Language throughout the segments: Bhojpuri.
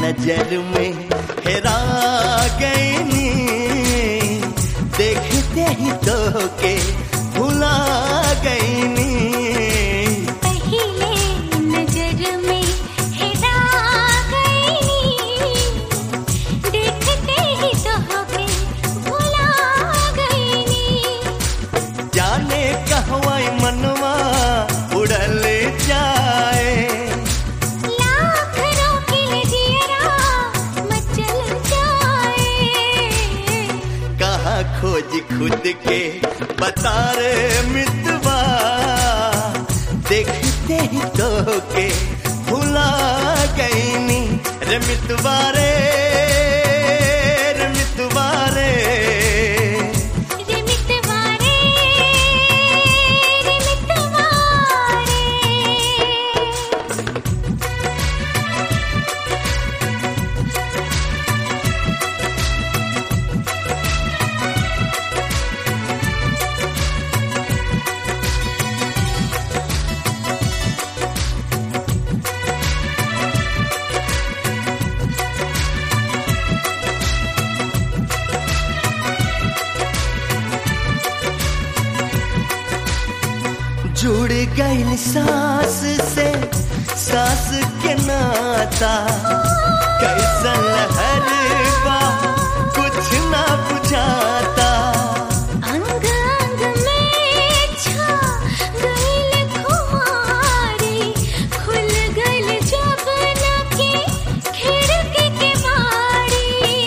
नजर में हेरा गईनी देखते ही तो के भुला गईनी पहले नजर में हेरा गईनी देखते ही तो होके भुला गईनी जाने कहवाई मनवा उड़ल जाए लाख रोकिल जियरा मचल जाए कहाँ खोज खुद के बता रे मितवा देखते ही तो के भुला गईनी रे मितवा रे रे मितवा रे रे मितवारे रे मितवारे जुड़ गईल सांस से सांस के नाता कैसन लहर बा कुछ ना बुझाता अंग अंग में छा गइल खुमारी खुल गइल जब न के खिड़की के बारी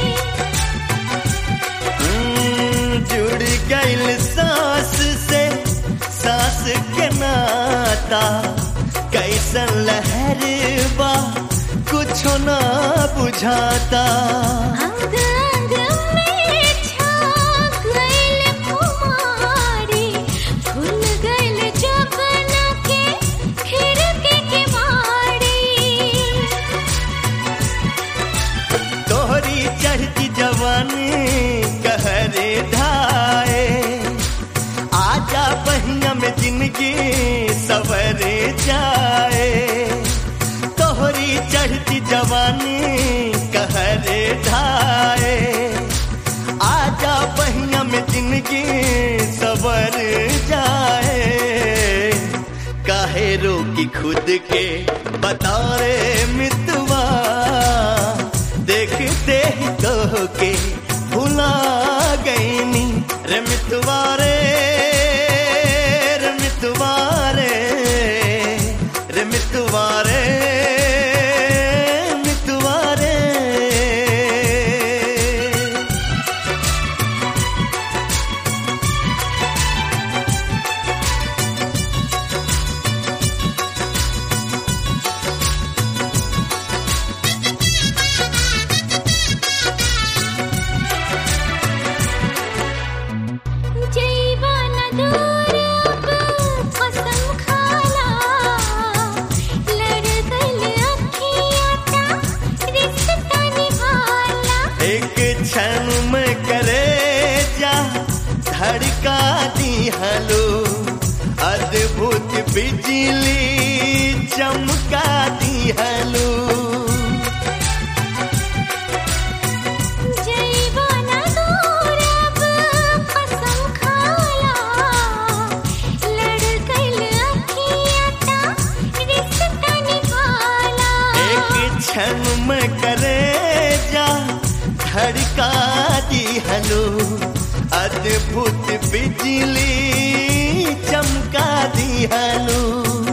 हम्म, जुड़ गईल सांस से सांस के नाता कैसन लहर बा कुछ ना बुझाता अंग अंग में छा गइल खुमारी खुल गइल जब न के खिड़की के बारी तोहरी चढ़ती जवानी कहरे ढाए आजा बहिया में जिंदगी सवरे जाए तोहरी चढ़ती जवानी कहरे ढाए आजा बहिया में जिंदगी सवर जाए काहे रोकी खुद के बता रे मितवा देखते ही तो के भुला गईनी रे मितवा रे रे मितवा रे रे मितवा रे मितवा रे जैवन दूर अब कसम खाला लड़ गइल अखियाँ ता रिश्ता निभाला एक क्षण में करे जा धड़का दी हलो अद्भुत बिजली चमका दी हलो जैवन दूर अब कसम खाला लड़ गइल अखियाँ ता रिश्ता निभाला एक क्षण में करे जा धड़का दी हलो अद्भुत बिजली चमका दी हलो